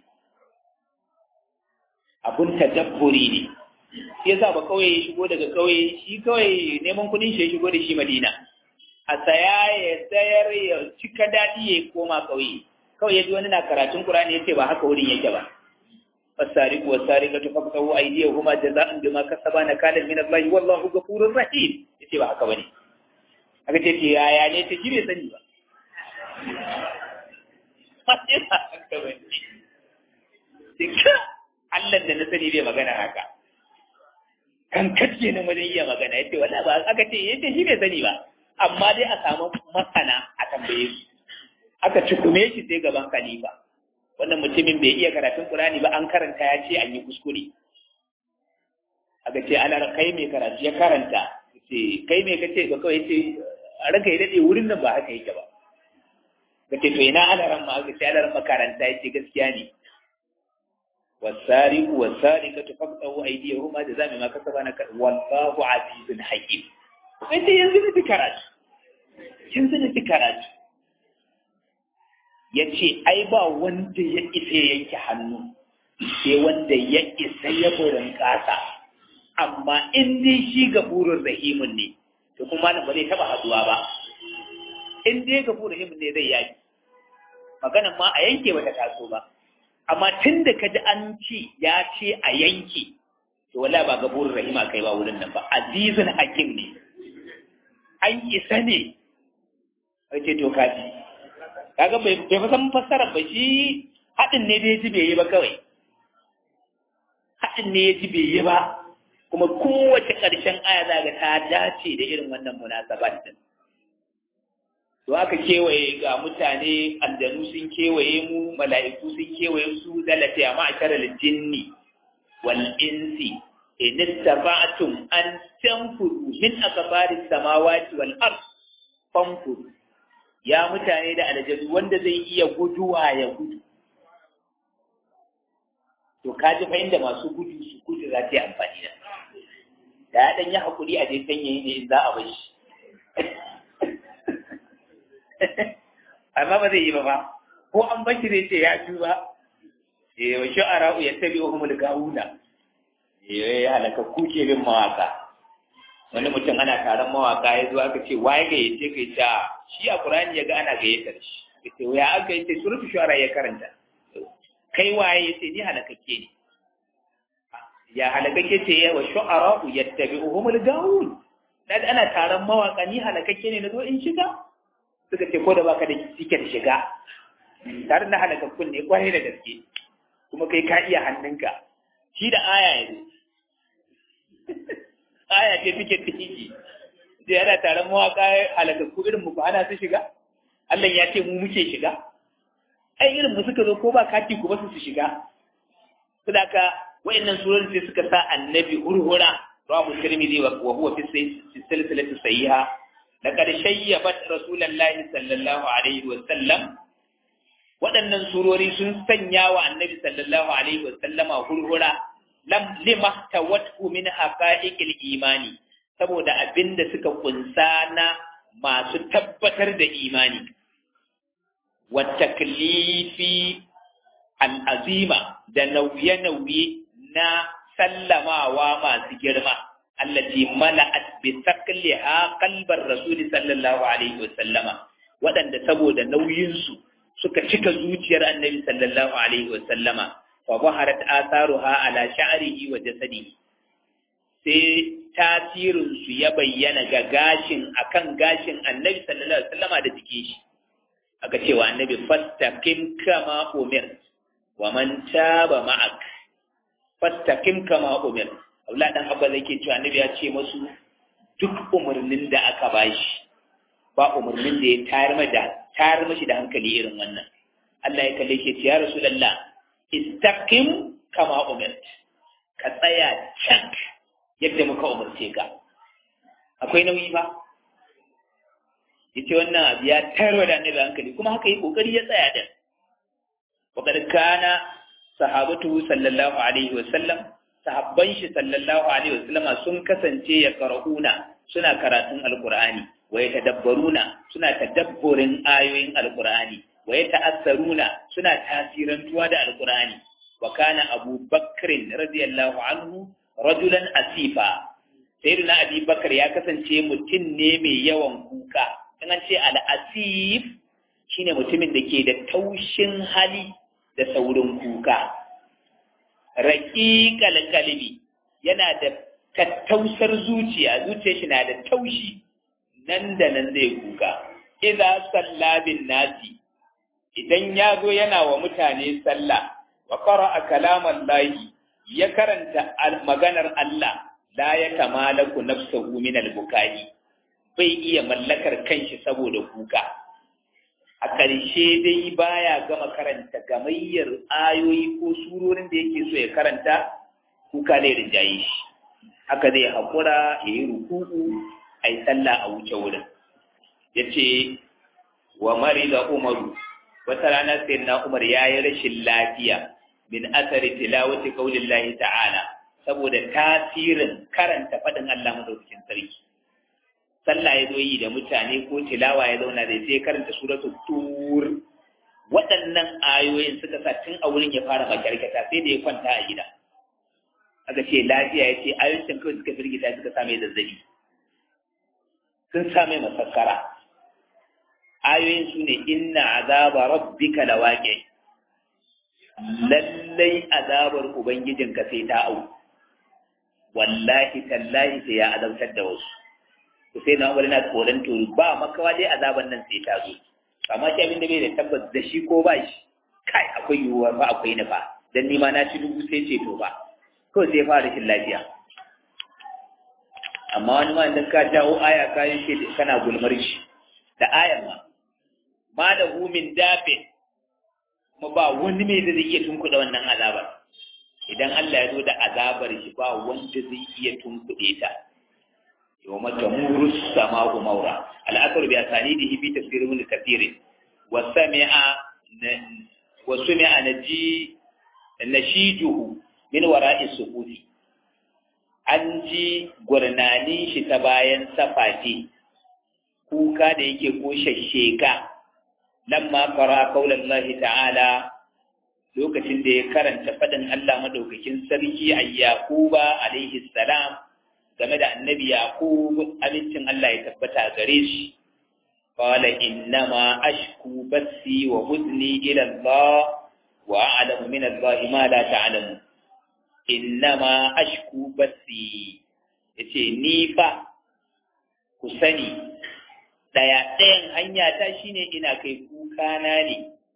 Speaker 1: abun tadabburi ne shi yasa ba kawai ya shigo daga kauye shi kawai neman kuɗin shi ya shigo da shi Madina a saya ya sayar ya cika daɗi ya koma kauye kawai ya ji wani na karatun Qur'ani ya ce ba haka wurin yake ba فالسارق والسارقة فاقطعوا أيديهما جزاء بما كسبا نكالا من الله والله غفور رحيم yace ba haka bane aka ce ce yaya ne ta shi bai sani ba sai ba haka bane sai Allah da na sani bai magana haka kan kace na wajen iya magana yace wala ba aka ce yace shi bai sani ba amma dai a samu masana a tambaye su aka cikume shi sai gaban khalifa wannan mutumin bai iya karatun Qur'ani ba an karanta ya ce an yi kuskure aka ce ana kai mai karatu ya karanta ce kai mai kace ba kawai ce ranka ya dade wurin nan ba haka yake ba kace to ina ana ran ma aka ce ana ran makaranta yace gaskiya ne wasariqu wasariqatu faqtahu aydiyahuma jazaa ma kasaba na wallahu azizun hakim sai yanzu ne karatu yanzu ne karatu ya ce ai ba wanda ya isa ya yanke hannu sai wanda ya isa ya burin ƙasa amma in dai shi ga burin rahimun ne to kuma nan ba zai taɓa haduwa ba in dai ga burin rahimun ne zai yaki maganan ma a yanke bata taso ba amma tun da ka ji an ci ya ce a yanke to wala ba ga burin rahima kai ba wurin nan ba azizun hakim ne an isa ne ce to kaji kaga bai bai san fassara ba shi haɗin ne dai ji bai yi ba kawai haɗin ne ya ji bai yi ba kuma kowace ƙarshen aya za ga ta dace da irin wannan munasabat din to aka kewaye ga mutane aljanu sun kewaye mu mala'iku sun kewaye su dalata ya ma'ashara jinni wal insi in istata'tum an tanfudu min akbari samawati wal ard fanfudu ya mutane da aljanu wanda zai iya guduwa ya gudu to ka ji fahimta masu gudu su gudu za ta yi amfani da da ya ɗan yi haƙuri a dai sanyayi ne in za a bai shi amma ba zai yi ba ba ko an bashi zai ce ya ju ba eh wa shu'ara ya tabi wa humul gauna eh ya halaka kuke bin mawaka wani mutum ana taron mawaka ya zo aka ce waye ga yace kai ta shi a Qur'ani ya ga ana gayyatar shi yace ya aka yace surutu shu'ara ya karanta kai waye yace ni halakakke ne ya halakakke ce ya wa shu'ara yattabi'uhumul gawun dan ana taron mawaka ni halakakke ne nazo in shiga suka ce ko da baka da tiket shiga tare da halakakkun ne kwarai da gaske kuma kai ka iya hannunka shi da aya yanzu aya ce tiket tiki sai ana taron mawaka halakakku irin mu ko ana su shiga Allah ya ce mu muke shiga ai irin mu suka zo ko ba kati ku ba su shiga saboda wa'annan surorin sai suka sa annabi hurhura rawahu tirmidhi wa huwa fi silsilati sahiha laqad shayyabat rasulullahi sallallahu alaihi wa sallam waɗannan surori sun sanya wa annabi sallallahu alaihi wa sallama hurhura lam lima tawattu min haqa'iqil imani saboda abinda suka kunsa na masu tabbatar da imani wa taklifi al'azima da nauye-nauye na sallamawa masu girma, allati mala'at bi taqliha qalbar rasuli sallallahu alaihi wasallama waɗanda saboda nauyinsu suka cika zuciyar annabi sallallahu alaihi wasallama fa baharat atharuha ala sha'rihi wa jasadihi sai tasirin su ya bayyana ga gashin akan gashin annabi sallallahu alaihi wasallama da jikin shi aka cewa annabi fastaqim kama umir wa man taba ma'ak fastaqim kama umir Allah dan abba zai ke cewa annabi ya ce musu duk umarnin da aka bashi ba umarnin da ya tayar da tayar mashi da hankali irin wannan Allah ya kalle shi ya rasulullah istaqim kama umir ka tsaya cak yadda muka umarce ka akwai nauyi ba yace wannan abu ya tayar da annabi hankali kuma haka yi kokari ya tsaya da وقد كان sahabatu sallallahu alaihi wa sallam sahabban shi sallallahu alaihi wa sallam sun kasance ya qara'una suna karatun alqur'ani wa yatadabbaruna suna tadabburin ayoyin alqur'ani wa yata'assaruna suna tasirantuwa da alqur'ani wa kana Abu Bakr radiyallahu anhu rajulan asifa sayyidina Abi Bakar ya kasance mutum ne mai yawan kuka in an ce al-asif shine mutumin da ke da taushin hali da saurin kuka raqiqal qalbi yana da tattausar zuciya zuciyar shi na da taushi nan da nan zai kuka idza salla bin nasi idan ya zo yana wa mutane sallah wa qara'a kalaman lahi ya karanta maganar Allah la ya kamalaku nafsahu min al-bukai bai iya mallakar kanshi saboda kuka a ƙarshe dai baya gama karanta gamayyar ayoyi ko surorin da yake so ya karanta kuka zai rinjaye shi haka zai haƙura ya yi ruku'u a yi sallah a wuce wurin ya ce wa mari da umaru wata rana sai na umar ya yi rashin lafiya min asari tilawati qaulin lahi ta'ala saboda tasirin karanta faɗin Allah madaukakin sarki sallah ya zo yi da mutane ko tilawa ya zauna da sai karanta suratu tur waɗannan ayoyin suka sa tun a wurin ya fara makyarkata sai da ya kwanta a gida aka ce lafiya ya ce ayoyin kawai suka firgita suka sa mai zazzabi sun sa mai masakkara ayoyin su ne inna azaba rabbika lawaqi lallai azabar ubangijinka sai ta au wallahi tallahi sai ya azabtar da wasu to sai na umar na tsoron to ba makawa dai azaban nan sai ta zo amma shi abin da bai da tabbas da shi ko ba shi kai akwai yiwuwa ba akwai nufa dan ni ma na ci dubu sai ce to ba ko sai fara rashin lafiya amma wani ma idan ka jawo aya ka yi shi kana gulmar shi da ayan ma ma da hu min dafe kuma ba wani mai da zai iya tunkuɗa wannan azabar idan Allah ya zo da azabar shi ba wanda zai iya tunkuɗe ta يوم تمور السماء مورا الأثر بأسانيده في تفسير ابن كثير وسمع وسمع نجي نشيجه من وراء السقوط an ji gurnanin shi ta bayan safati kuka da yake ko shasheka lamma fara kaulan Allah ta'ala lokacin da ya karanta faɗin Allah madaukakin sarki a Yakuba alaihi salam game da annabi yaqub amincin Allah ya tabbata gare shi qala innama ashku bassi wa huzni ila Allah wa a'lamu min Allah ma la ta'lamu innama ashku bassi yace ni fa ku sani daya ɗayan hanya ta shine ina kai kuka na ne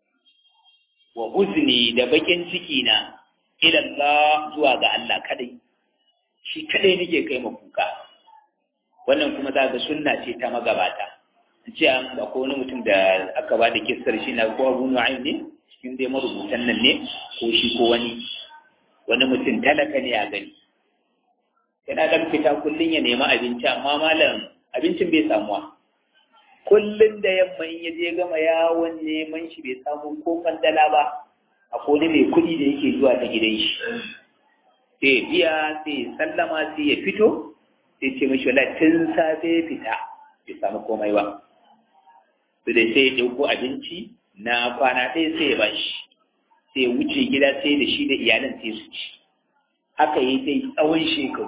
Speaker 1: wa huzni da bakin ciki na ila Allah zuwa ga Allah kadai shi kadai nake kai ma kuka wannan kuma za ga sunna ce ta magabata ce an akwai wani mutum da aka ba da kissar shi na ko Abu Nu'aym ne cikin dai marubutan nan ne ko shi ko wani wani mutum talaka ne a gani yana dan fita kullun ya nemi abinci amma malam abincin bai samuwa kullun da yamma in ya je gama yawon neman shi bai samu ko kwandala ba akwai wani mai kuɗi da yake zuwa ta gidan shi sai biya sai sallama sai ya fito sai ce mashi wala tun safe fita bai samu komai ba su da sai ya ɗauko abinci na kwana ɗaya sai ya bashi sai ya wuce gida sai da shi da iyalan sai su ci haka yi dai tsawon shekaru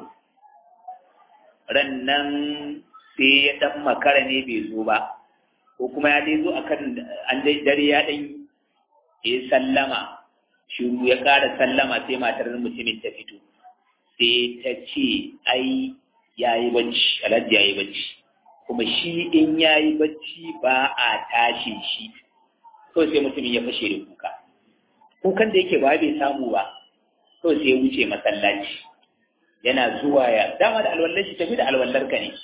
Speaker 1: ran nan sai ya ɗan makara ne bai zo ba ko kuma ya dai zo akan an dai dare ya ɗan ya sallama shiru ya ƙara sallama sai matar mutumin ta fito sai ta ce ai ya yi bacci alhaji ya yi bacci kuma shi in ya yi bacci ba a tashi shi kawai sai mutumin ya fashe da kuka kukan da yake ba bai samu ba kawai sai ya wuce masallaci yana zuwa ya dama da alwallar shi tafi da alwallar ka ne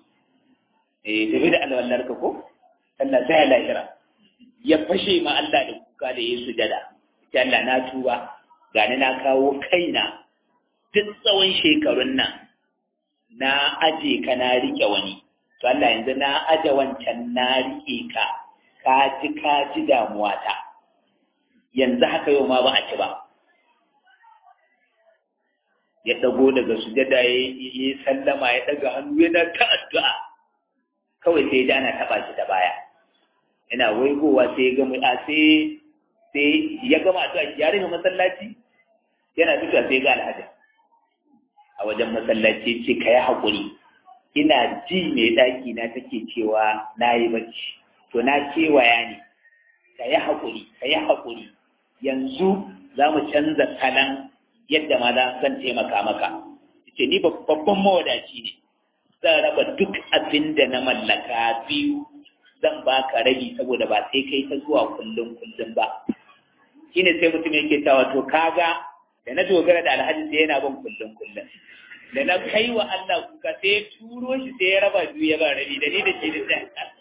Speaker 1: eh tafi da alwallar ka ko Allah sai ya lahira ya fashe ma Allah da kuka da ya sujada ta Allah na tuba gani na kawo kaina duk tsawon shekarun nan na aje ka na rike wani to Allah yanzu na aje wancan na rike ka ka ji ka ji damuwa ta yanzu haka yau ma ba a ci ba ya dago daga sujada ya yi sallama ya daga hannu yana ta addu'a kawai sai ya ana taba shi ta baya yana waigowa sai ya gama a sai sai ya gama addu'a ya rufe masallaci yana fitowa sai ga alhaji a wajen masallaci ce ka yi haƙuri ina ji mai ɗaki na take cewa na yi bacci to na kewaya ne ka yi haƙuri ka yi haƙuri yanzu za mu canza kalan yadda ma zan taimaka maka ce ni babban mawadaci ne zan raba duk abin da na mallaka biyu zan baka rabi saboda ba sai kai ta zuwa kullum kullum ba shine sai mutum yake tawa to kaga da na dogara da alhaji sai yana ban kullum kullum da na kai wa Allah kuka sai ya turo shi sai ya raba biyu ya ba rabi da ni da shi da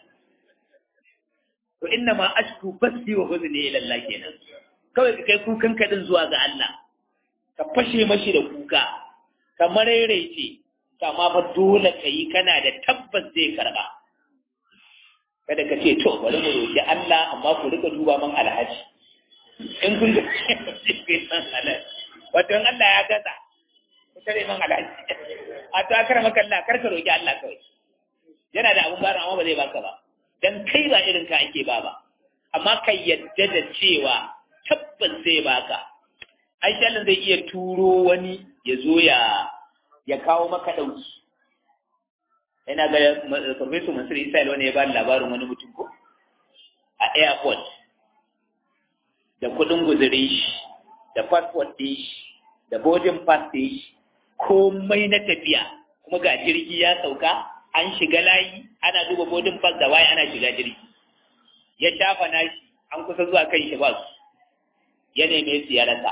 Speaker 1: to inna ma ashku basi wa huzni ila Allah kenan kawai ka kai kukan ka din zuwa ga Allah ka fashe mashi da kuka ka maraice amma fa dole ka yi kana da tabbas zai karba kada ka ce to bari mu roki Allah amma ku rika duba man alhaji in kun ga sai san alhaji wato in Allah ya gaza ku tare man alhaji a to akara maka Allah kar ka roki Allah kawai yana da abun bara amma ba zai baka ba dan kai ba irin ka ake ba ba amma kai yadda da cewa tabbas zai baka Aisha Allah zai iya turo wani ya zo ya ya kawo maka dauki ina ga Professor Mansur Israel wani ya ba labarin wani mutum ko a airport da kudin guzurin shi da passport ɗin shi da boarding pass ɗin shi komai na tafiya kuma ga jirgi ya sauka an shiga layi ana duba boarding pass da waye ana shiga jirgi ya shafa nashi an kusa zuwa kan shi ba su ya neme su ya rasa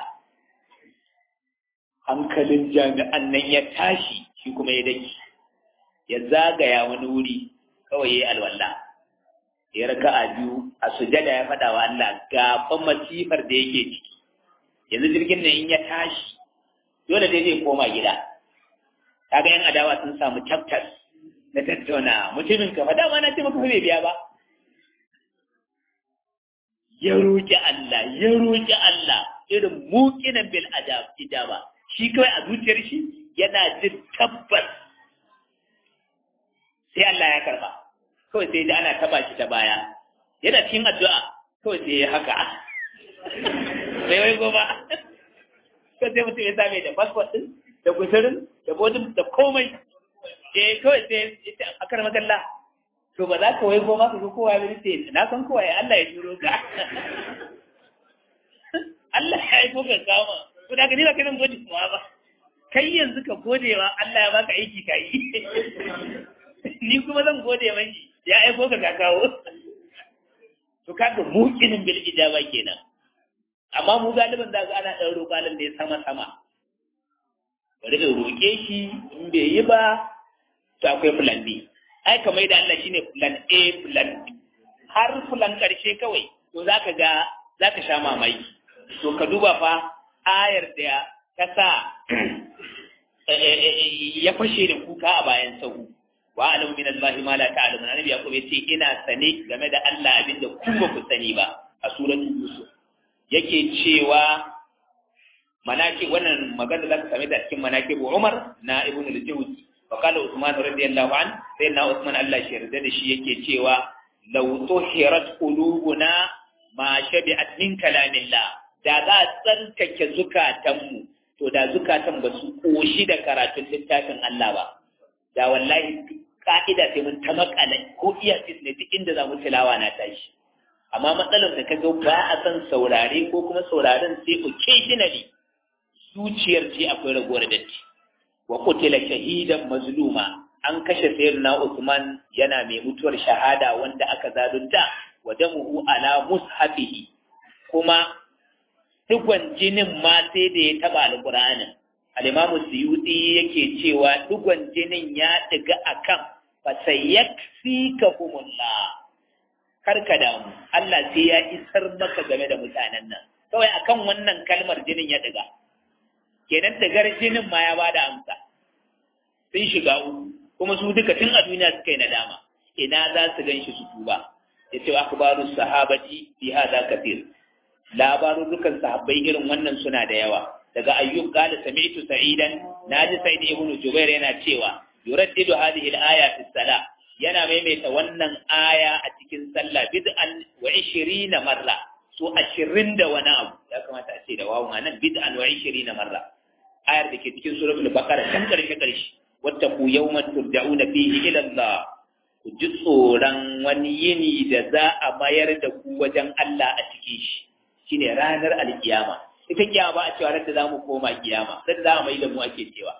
Speaker 1: hankalin jami'an nan ya tashi shi kuma ya daki ya zagaya wani wuri kawai ya yi alwala ya raka a biyu a sujada ya faɗa wa Allah gaban masifar da yake ciki yanzu jirgin nan in ya tashi dole dai zai koma gida kaga yan adawa sun samu chapters na tattauna mutumin ka fa dama na ce maka bai biya ba ya roƙi Allah ya roƙi Allah irin muqinan bil adab ijaba shi kawai a zuciyar shi yana jin tabbas sai Allah ya karba kawai sai da ana taba shi ta baya yana cikin addu'a kawai sai ya haka sai wai goma ko sai mutum ya same da passport din da gusurin da bodin da komai eh kawai sai ita a kar magalla to ba za ka wai goma ka ga kowa ya ce na san kowa ya Allah ya turo ka Allah ya aiko ka kama to da ka ni ba kai nan gode kuma ba kai yanzu ka gode wa Allah ya baka aiki ka yi ni kuma zan gode mai ya aiko ka ka kawo to kaga muqinin bil ijaba kenan amma mu galibin da ga ana dan roƙalin da ya sama sama bari in roƙe shi in bai yi ba to akwai plan B ai kamar da Allah shine plan A plan B har plan karshe kawai to zaka ga zaka sha mamaki to ka duba fa ayar da ta sa ya fashe da kuka a bayan sahu wa alamu min Allah ma la ta'lamun annabi yaqub yace ina sane game da Allah abinda ku ba ku sani ba a suratul yusuf yake cewa manaki wannan magana zaka same ta cikin manaki Umar na Ibn al-Jawzi wa qala Uthman radiyallahu an sai na Uthman Allah shi yarda da shi yake cewa law tuhirat qulubuna ma shabi'at min kalamillah da za a tsarkake zukatanmu to da zukatan ba su koshi da karatun littafin Allah ba da wallahi ka'ida sai mun ta makala ko iya ne duk inda za mu tilawa na tashi amma matsalar da kaga ba a san saurare ko kuma sauraren sai occasionally zuciyar ce akwai ragowar datti wa qutila shahidan mazluma an kashe sayyidina Usman yana mai mutuwar shahada wanda aka zalunta wa damuhu ala mushafihi kuma digon jinin ma sai da ya taba alqur'anin al-imamu suyuti yake cewa digon jinin ya diga akan fasayyakfikahumullah karka damu Allah sai ya isar maka game da mutanen nan kawai akan wannan kalmar jinin ya diga kenan digar jinin ma ya bada amsa sun shiga uku kuma su duka tun a duniya suka yi nadama ina za su gan shi su tuba ya ce akhbaru sahabati fi hadha kathir labarurrukan sahabbai irin wannan suna da yawa daga ayyub qala sami'tu sa'idan naji sa'id ibn jubair yana cewa yuraddidu hadhihi al-aya fi salah yana maimaita wannan aya a cikin sallah bid'an wa 20 marra so 20 da wani abu ya kamata a ce da wawu nan bid'an wa 20 marra ayar da ke cikin suratul baqara kan karshe karshe wattaqu yawman turja'una fihi ila Allah ku ji tsoron wani yini da za a mayar da ku wajen Allah a cikin shi shine ranar alkiyama ita kiyama ba a cewa da za mu koma kiyama sai za a mai da mu ake cewa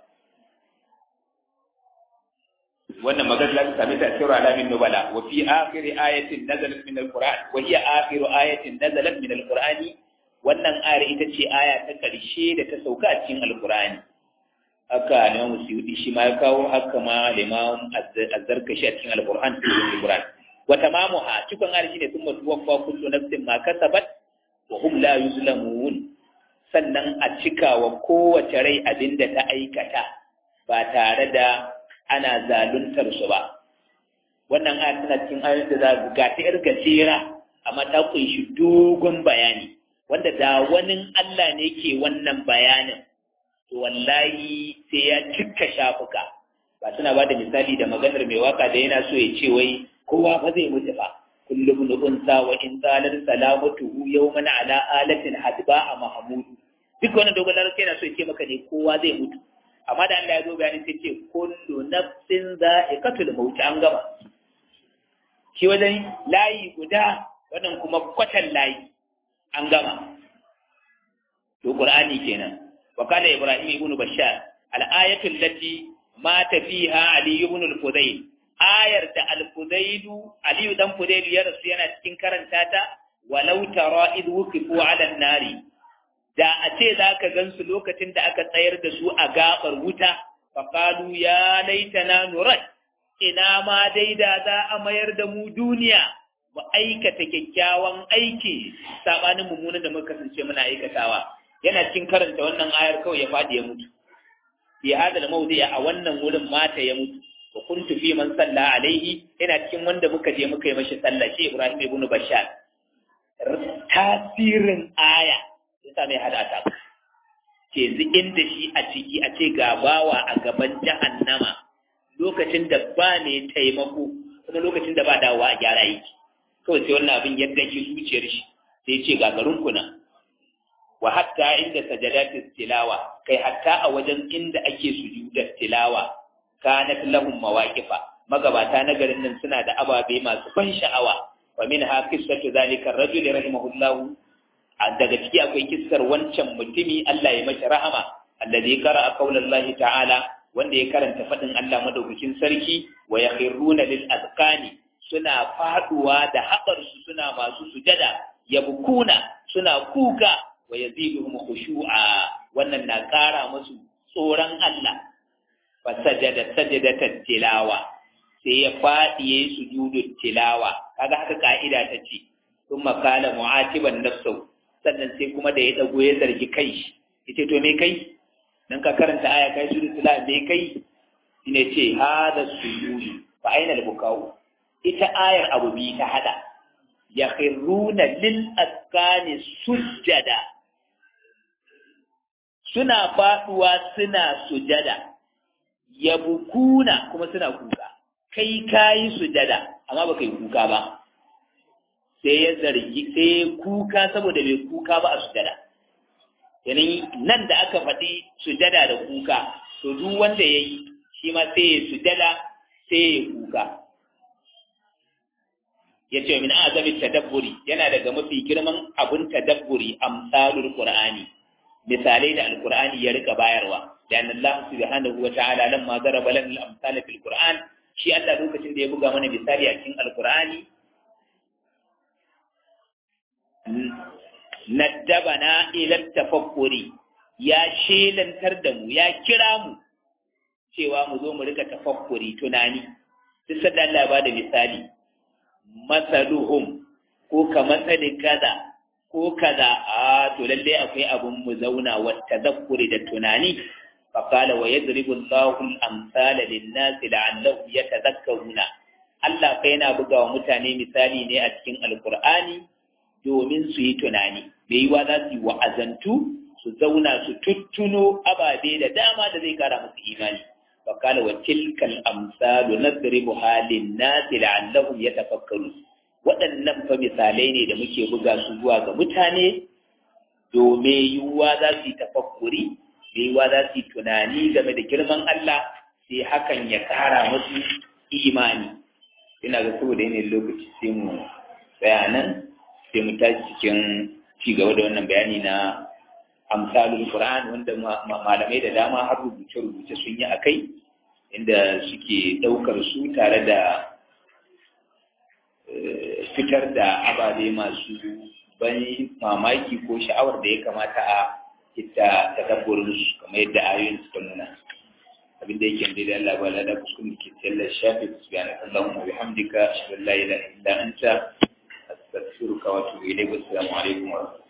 Speaker 1: wannan magana za ta same ta cikin alamin nubala wa fi akhir ayatin nazalat min alquran wa hiya akhir ayatin nazalat min alqurani wannan ayar ita ce aya ta karshe da ta sauka a cikin alqurani haka ne musyudi shi ma ya kawo haka ma limam azzarkashi a cikin alquran cikin alquran wa tamamuha cikon ayar shine thumma tuwaffa kullu nafsin ma kasabat wa hum la yuzlamun sannan a cika wa kowace rai abin da ta aikata ba tare da ana zaluntar su ba wannan aya tana cikin ayoyin da za ga ta yar gajera amma ta kunshi dogon bayani wanda da wani Allah ne ke wannan bayanin to wallahi sai ya cika shafuka ba suna ba da misali da maganar mai waka da yana so ya ce wai kowa ba zai mutu ba kullum unsa wa in zalar salamatuhu yawman ala alatin hadba a mahmudu duk wannan dogon larabci yana so ya ce maka ne kowa zai mutu amma da Allah ya zo bayani sai ce kullu nafsin za'iqatul maut an gama shi wajen layi guda wannan kuma kwatan layi an gama to qur'ani kenan wa kana ibrahim ibn bashar al-ayatu allati mata fiha ali ibn al-fudayl ayar da al-fudayl ali dan fudayl ya rasu yana cikin karanta ta walau tara id wuqifu ala an-nari da a ce za ka gansu lokacin da aka tsayar da su a gabar wuta faƙalu ya laitana nurat ina ma dai da za a mayar da mu duniya mu aikata kyakkyawan aiki sabanin mummunan da muka kasance muna aikatawa yana cikin karanta wannan ayar kawai ya faɗi ya mutu fi hadal mawdi a wannan wurin mata ya mutu wa kuntu fi man salla alaihi yana cikin wanda muka je muka yi mashi sallah shi Ibrahim ibn Bashar tasirin aya yasa mai hada ta ke inda shi a ciki a ce ga bawa a gaban jahannama lokacin da ba ne taimako kuma lokacin da ba dawowa a gyara yake kawai sai wannan abin yadda ke zuciyar shi sai ce ga garin kuna wa hatta inda sajadatis tilawa kai hatta a wajen inda ake sujudar tilawa kanat lahum mawaqifa magabata na garin nan suna da ababe masu ban sha'awa wa minha qissatu zalika ar-rajul rahimahullahu daga ciki akwai kissar wancan mutumi Allah ya mashi rahama alladhi qara'a qaulallahi ta'ala wanda ya karanta fadin Allah madaukakin sarki wa yakhruna lil azqani suna faduwa da haɓar su suna masu sujada yabkuna suna kuka wa yaziduhum khushu'a wannan na ƙara musu tsoron Allah fa sajada sajadatan tilawa sai ya faɗi yayi sujudut tilawa kaga haka ka'ida ta ce thumma qala mu'atiban nafsuhu sannan sai kuma da ya dago ya zargi kai shi yace to me kai dan ka karanta aya kai su sula me kai shine ce hada sujudi fa aina al-bukau ita ayar abu bi ta hada yakhruna lil askani sujada suna faduwa suna sujada yabukuna kuma suna kuka kai kayi sujada amma baka yi kuka ba sai ya zargi sai ya kuka saboda bai kuka ba a sujada yanin nan da aka faɗi sujada da kuka to duk wanda ya yi shi ma sai ya sujada sai ya kuka ya ce min azamin tadabburi yana daga mafi girman abun tadabburi amsalul qur'ani misalai da alqur'ani ya rika bayarwa da Allah subhanahu wa ta'ala lamma daraba lana al-amsal fil qur'an shi Allah lokacin da ya buga mana misali a cikin alqur'ani naddabana ila tafakkuri ya shelantar da mu ya kira mu cewa mu zo mu rika tafakkuri tunani duk sanda Allah ba da misali masaluhum ko ka masali kaza ko kaza a to lalle akwai abun mu zauna wa tadakkuri da tunani فقال ويضرب الله الأمثال للناس لعلهم يتذكرون Allah fa yana buga wa mutane misali ne a cikin Alkur'ani domin su yi tunani, bai yi wa za su yi wa'azantu su zauna su tuttuno ababe da dama da zai kara musu imani fa kala wa tilkal amsalu nadribu halin nasi la'allahum yatafakkarun waɗannan fa misalai ne da muke buga su zuwa ga mutane domin yiwuwa za su yi tafakkuri yiwuwa za su yi tunani game da girman Allah sai hakan ya kara musu imani ina ga saboda yanayin lokaci sai mu tsaya nan sai mu tashi cikin ci gaba da wannan bayani na amsalul Qur'an wanda malamai da dama har rubuce-rubuce sun yi akai inda suke ɗaukar su tare da fitar da ababe masu ban mamaki ko sha'awar da ya kamata a ita tadabburin su kamar yadda ayoyin suka nuna abin da yake da Allah ba la da kuskun ke tsallar shafi subhanaka allahumma wa bihamdika ashhadu an la ilaha illa anta astaghfiruka wa atubu ilayk assalamu alaikum wa